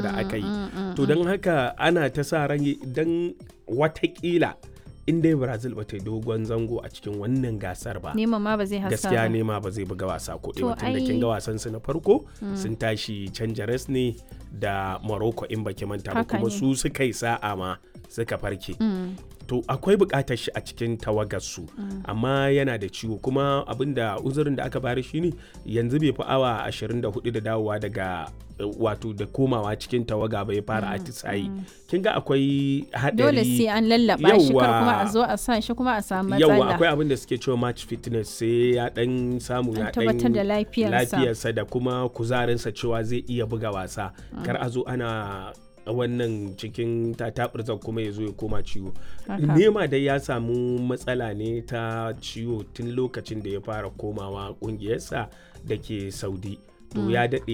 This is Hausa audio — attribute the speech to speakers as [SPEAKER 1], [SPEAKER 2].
[SPEAKER 1] da aka yi to don haka ana ta sa ran don watakila in dai brazil ba ta yi dogon zango a cikin wannan gasar ba
[SPEAKER 2] Neman ma ba zai hasa
[SPEAKER 1] gaskiya
[SPEAKER 2] ba.
[SPEAKER 1] nema ba zai buga wasa ko
[SPEAKER 2] To
[SPEAKER 1] ɗaya tun da
[SPEAKER 2] ai-
[SPEAKER 1] kin ga wasan su na farko sun tashi canjares ne da morocco in baki manta ba
[SPEAKER 2] Haka
[SPEAKER 1] kuma
[SPEAKER 2] ne.
[SPEAKER 1] su suka yi sa'a ma suka farke to akwai buƙatar shi a cikin tawagarsu amma yana da ciwo kuma abinda uzurin da aka bari shine yanzu bai fi awa 24 da dawowa daga eh, wato da komawa cikin tawaga bai fara atisayi kin ga akwai haɗari
[SPEAKER 2] Dole sai an lallaba shi kar kuma a
[SPEAKER 1] Yawwa.
[SPEAKER 2] zo a sa shi kuma a samu
[SPEAKER 1] yawa
[SPEAKER 2] matsala.
[SPEAKER 1] akwai abin da suke cewa match fitness sai ya dan samu
[SPEAKER 2] An
[SPEAKER 1] ya
[SPEAKER 2] tabbatar da lafiyarsa.
[SPEAKER 1] lafiyarsa da kuma kuzarinsa cewa zai iya buga wasa kar a zo ana wannan cikin tatabirzan kuma ya zo ya koma ciwo
[SPEAKER 2] Haka.
[SPEAKER 1] nema dai ya samu matsala ne ta ciwo tun lokacin da ya fara komawa kungiyarsa da ke saudi to ya daɗe